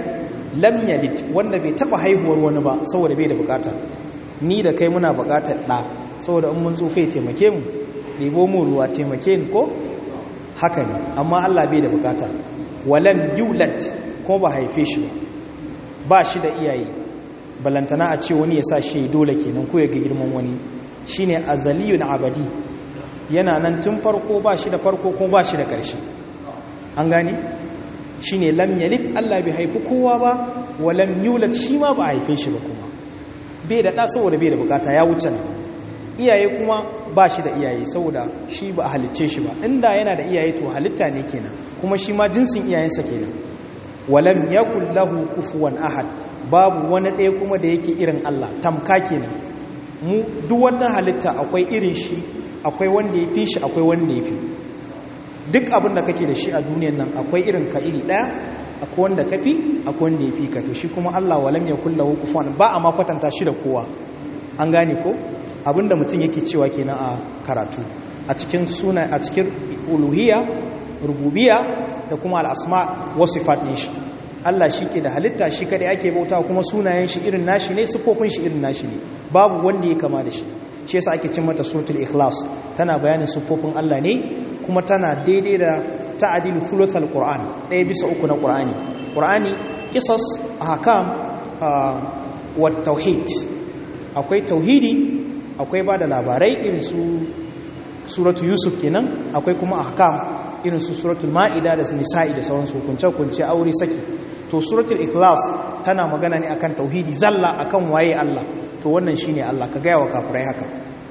lam yalid wanda bai taba haihuwar wani ba saboda bai da bukata ni da kai muna bukatar da saboda in mun tsufe taimake mu ɗebo mu ruwa taimake ni ko haka ne amma Allah bai da bukata walam yulad ko ba haife shi ba ba shi da iyaye balantana a ce wani ya sa shi dole kenan ko ya ga girman wani shine azaliyun abadi yana nan tun farko ba shi da farko ko ba shi da ƙarshe an gane shine lam yalid Allah bai haifi kowa ba walam yulad shi ma ba haife shi ba kuma bai da ɗa saboda bai da bukata ya wuce nan iyaye kuma ba shi da iyaye saboda shi ba a halicce shi ba inda yana da iyaye to halitta ne kenan kuma shi ma jinsin iyayensa kenan walam yakul lahu kufuwan ahad babu wani ɗaya kuma da yake irin Allah tamka kenan mu duk wannan halitta akwai irin shi akwai wanda ya fi shi akwai wanda ya fi duk abin da kake da shi a duniyan nan akwai irin ka iri ɗaya akwai wanda ka fi akwai wanda ya fi ka to shi kuma Allah walam yakul lahu kufuwan ba a ma kwatanta shi da kowa an gane ko abinda mutum yake cewa kenan a karatu a cikin suna a cikin uluhiyya rububiyya da kuma al'asma wasu faɗin shi Allah shi ke da halitta shi kadai ake bauta kuma sunayen shi irin nashi ne siffofin shi irin nashi ne babu wanda ya kama da shi shi yasa ake cin mata suratul ikhlas tana bayanin siffofin Allah ne kuma tana daidai da ta'adilu thuluthal qur'an ɗaya bisa uku na qur'ani qur'ani qisas ahkam wa tauhid akwai tauhidi akwai ba da labarai irin su suratu yusuf kenan akwai kuma ahkam irin su suratul ma'ida da nisa'i da sauransu hukunce-hukunce aure saki to suratul ikhlas tana magana ne akan tauhidi zalla akan waye Allah to wannan shine Allah ka gaya wa kafirai haka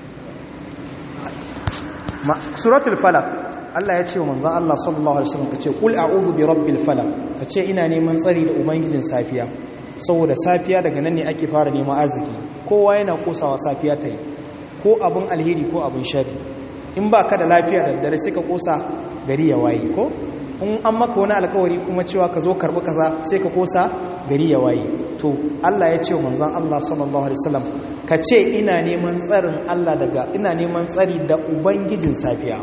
suratul falaq Allah ya ce wa manzon Allah sallallahu alaihi wasallam kace qul a'udhu bi rabbil falaq kace ina neman tsari da ubangijin safiya saboda safiya daga nan ne ake fara neman arziki kowa yana kosawa safiya ta yi ko abin alheri ko abin shari in ba ka da lafiya da dare sai ka kosa gari ya waye ko in an maka wani alkawari kuma cewa ka zo karbi kaza sai ka kosa gari ya waye to Allah ya ce wa manzon Allah sallallahu alaihi wasallam ka ce ina neman tsarin Allah daga ina neman tsari da ubangijin safiya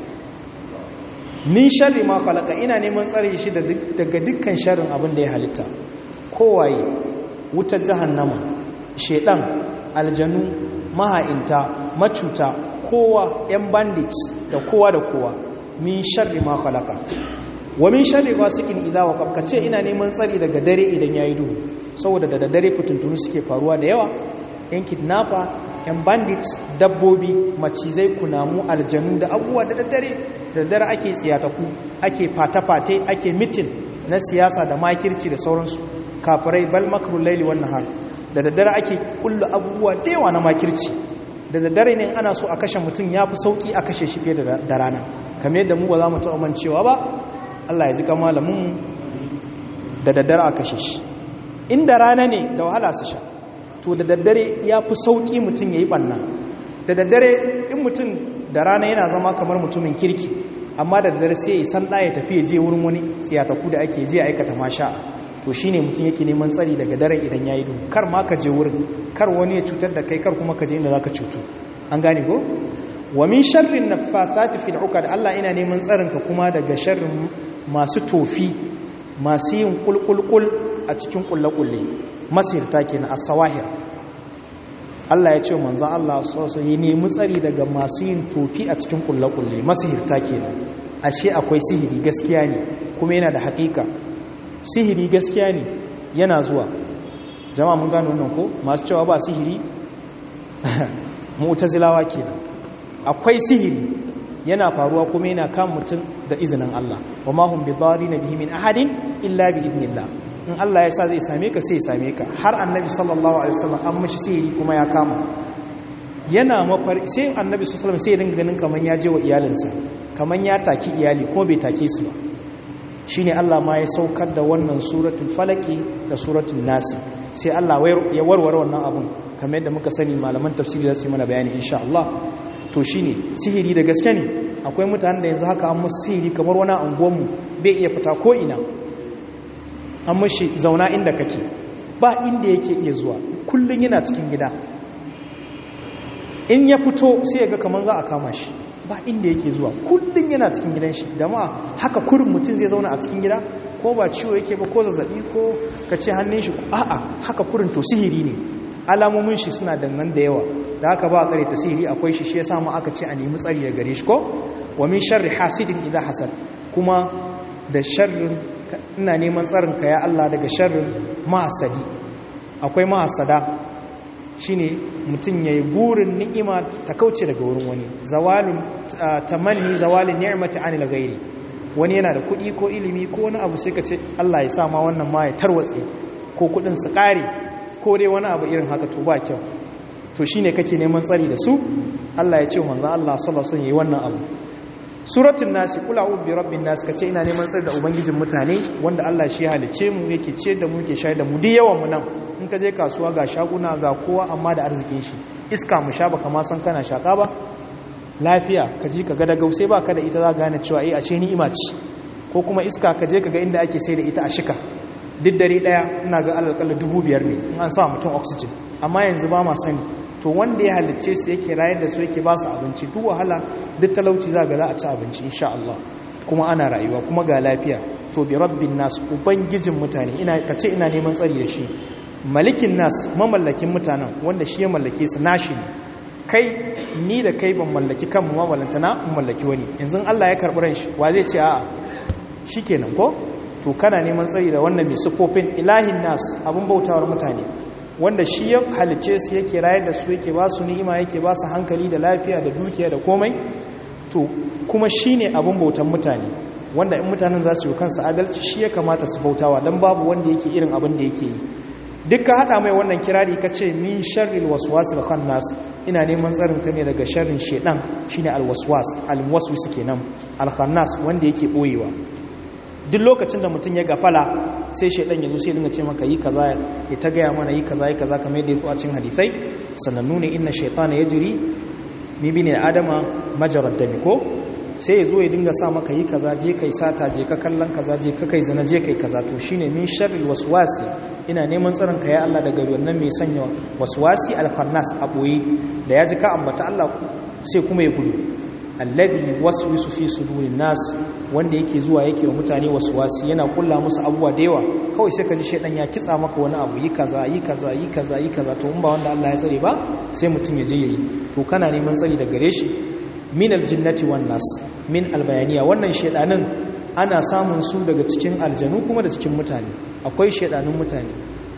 min sharri ma khalaqa ina neman tsari shi daga dukkan sharrin abin da ya halitta kowaye wutar jahannama shedan aljanu maha'inta macuta kowa 'yan bandits da kowa da kowa min sharri ma khalaqa wa min sharri ghasiqin idha waqab kace ina neman tsari daga dare idan yayi duhu saboda da dare fituntunu suke faruwa da yawa yan kidnapper yan bandits dabbobi macizai kunamu aljanu da abubuwa da daddare da daddare ake tsiyataku ake fata-fate ake mitin na siyasa da makirci da sauransu kafirai bal makrul laili wan nahar da daddare ake kullu abubuwa da yawa na makirci da daddare ne ana so a kashe mutum ya fi sauki a kashe shi fiye da rana kamar yadda mu ba za mu taɓa mancewa ba Allah ya ji kama malamin da daddare a kashe shi inda rana ne da wahala su sha to da daddare ya fi sauki mutum ya yi ɓanna da daddare in mutum da rana yana zama kamar mutumin kirki amma da daddare sai ya san ɗaya tafiya je wurin wani tsiyataku da ake je aikata masha'a to shi ne mutum yake neman tsari daga daren idan ya yi duhu kar ma ka je wurin kar wani ya cutar da kai kar kuma ka je inda za ka cutu an gane ko wa min sharrin naffathati fil uqad Allah ina neman tsarin ka kuma daga sharrin masu tofi masu yin kulkulkul a cikin kullakulle masirta kenan as-sawahir Allah ya ce manzon Allah sallallahu alaihi nemi tsari daga masu yin tofi a cikin kullakulle masirta kenan ashe akwai sihiri gaskiya ne kuma yana da haƙiƙa sihiri gaskiya ne yana zuwa jama'a mun gano wannan ko masu cewa ba sihiri mu'tazilawa kenan akwai sihiri yana faruwa kuma yana kan mutum da izinin Allah wa ma hum bidarin bihi min ahadin illa bi idnillah in Allah ya sa zai same ka sai ya same ka har annabi sallallahu alaihi wasallam an mishi sihiri kuma ya kama yana mafar sai annabi sallallahu alaihi wasallam sai ya dinga ganin kaman ya je wa iyalinsa kaman ya taki iyali ko bai take su ba shine Allah ma ya saukar da wannan suratul falaki da suratul nasi sai Allah ya warware wannan abun kamar yadda muka sani malaman tafsiri za su yi mana bayani insha Allah to shine sihiri da gaske ne akwai mutanen da yanzu haka an musu sihiri kamar wani anguwanmu bai iya fita ko ina an mashi zauna inda kake ba inda yake iya zuwa kullum yana cikin gida in ya fito sai ya ga kamar za a kama shi ba inda yake zuwa kullum yana cikin gidan shi da ma haka kurin mutum zai zauna a cikin gida ko ba ciwo yake ba ko zazzabi ko ka ce hannun shi a'a haka kurin to sihiri ne alamomin shi suna dangan da yawa da haka ba kare ta sihiri akwai shi shi yasa mu aka ce a nemi tsari da gare shi ko wa min sharri hasidin idha hasad kuma da sharrin ina neman tsarin ka ya Allah daga sharrin mahasadi akwai mahasada shine mutum yayi burin ni'ima ta kauce daga wurin wani zawalun tamanni zawalin ni'mati anil ghairi wani yana da kuɗi ko ilimi ko wani abu sai ka ce Allah ya sa ma wannan ma ya tarwatse ko kuɗin su ƙare ko dai wani abu irin haka to ba kyau to shine kake neman tsari da su Allah ya ce manzo Allah sallallahu alaihi wasallam yayi wannan abu suratul nasi kula a'udhu bi rabbin nas kace ina neman tsari da ubangijin mutane wanda Allah shi ya halice mu yake ce da mu yake shayar da mu duk yawan mu nan in ka je kasuwa ga shaguna ga kowa amma da arzikin shi iska mu sha baka ma san kana shaka ba lafiya ka ji ka ga da gausai ba ka da ita za gane cewa eh ashe ni'ima ce ko kuma iska ka je ka ga inda ake sai da ita a shika duk dare daya ina ga alƙalla dubu biyar ne in an sa mutum oxygen amma yanzu ba ma sani to wanda ya halicce su yake rayar da su yake ba su abinci duk wahala duk talauci za ga za a ci abinci insha Allah kuma ana rayuwa kuma ga lafiya to bi rabbin nas ubangijin mutane ina kace ina neman tsari da shi malikin nas mamallakin mutanen wanda shi ya mallake su nashi ne kai ni da kai ban mallaki kanmu ma balantana in mallaki wani yanzu Allah ya karɓi ran shi wa zai ce a'a shikenan ko to kana neman tsari da wannan mai sufofin ilahin nas abin bautawar mutane wanda shi ya halice su yake rayar da su yake ba su ni'ima yake ba su hankali da lafiya da dukiya da komai to kuma shi ne abin bautan mutane wanda in mutanen za su yi kansu adalci shi ya kamata su bautawa don babu wanda yake irin abin da yake yi duk ka haɗa mai wannan kirari ka ce min sharril waswasil khannas ina neman tsarin ta ne daga sharrin shedan shine alwaswas alwaswis kenan alkhannas wanda yake boyewa duk lokacin da mutum ya gafala sai shaidan ya zo sai dinga ce maka yi kaza ya ta gaya mana yi kaza yi kaza kamar yadda ya zo a cikin hadisai sanannu ne inna shaytana yajri mi bi ne adama majarad dami ko sai ya zo ya dinga sa maka yi kaza je kai sata je ka kallon kaza je ka kai zina je kai kaza to shine min sharril waswasi ina neman tsaron ka ya Allah daga wannan mai sanya waswasi al-khannas a boye da ya ji ka ambata Allah sai kuma ya gudu alladhi waswisu fi sudurin nas wanda yake zuwa yake wa mutane waswasi yana kulla musu abubuwa da yawa kawai sai ka ji shedan ya kitsa maka wani abu yi kaza yi kaza yi kaza yi kaza to in ba wanda Allah ya tsare ba sai mutum ya je yayi to kana neman tsari da gare shi min aljinnati wan nas min albayaniya wannan shedanin ana samun su daga cikin aljanu kuma da cikin mutane akwai shedanun mutane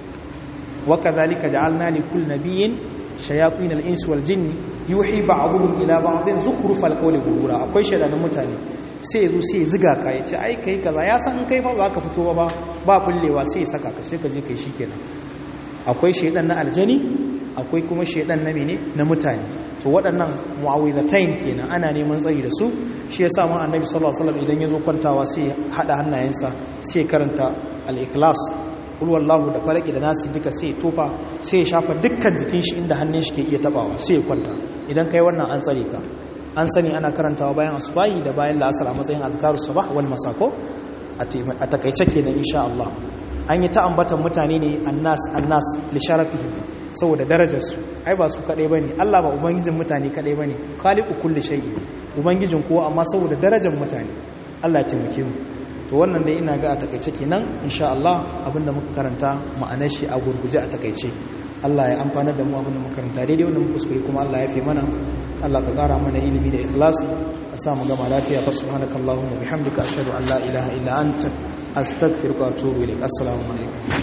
wa kadhalika ja'alna li kulli nabiyyin shayatin al-ins wal jinni yuhi ba'dhum ila ba'dhin zukhrufal qawli ghurura akwai shedanin mutane sai yazo sai ziga ka yace ai kai kaza ya san kai fa ba ka fito ba ba bullewa sai ya saka ka sai ka je kai shikenan akwai shedan na aljani akwai kuma shedan na mene na mutane to waɗannan mu'awizatain kenan ana neman tsari da su shi yasa ma annabi sallallahu alaihi wasallam idan yazo kwantawa sai hada hannayensa sai karanta al-ikhlas kul wallahu da falaki da nasi duka sai tofa sai ya shafa dukkan jikin shi inda hannun shi ke iya tabawa sai ya kwanta idan kai wannan an tsare ka an sani ana karantawa bayan asubahi da bayan la'asar a matsayin azkarus sabah wal masako a takaice kenan insha Allah an yi ta ambatan mutane ne annas annas li sharafihim saboda darajar su ai ba su kadai bane Allah ba ubangijin mutane kadai bane khaliqu kulli shay'in ubangijin kowa amma saboda darajar mutane Allah ya taimake mu to wannan dai ina ga a takaice kenan insha Allah abinda muka karanta ma'anar shi a gurguje a takaice Allah ya amfana da mu abinda muka karanta daidai wanda muka kuskure kuma Allah ya fi mana Allah ka kara mana ilimi da ikhlas ka sa mu gama lafiya fa subhanakallahumma bihamdika ashhadu an la ilaha illa anta astaghfiruka wa atubu ilaik assalamu alaikum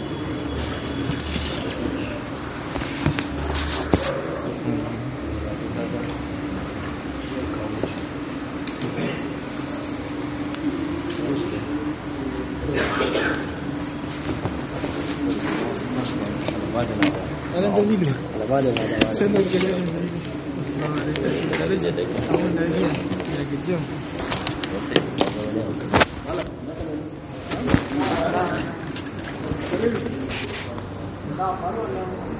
أنا دليل سنة الجلال السلام عليكم درجة دك أول درجة يا جزيم na faru wannan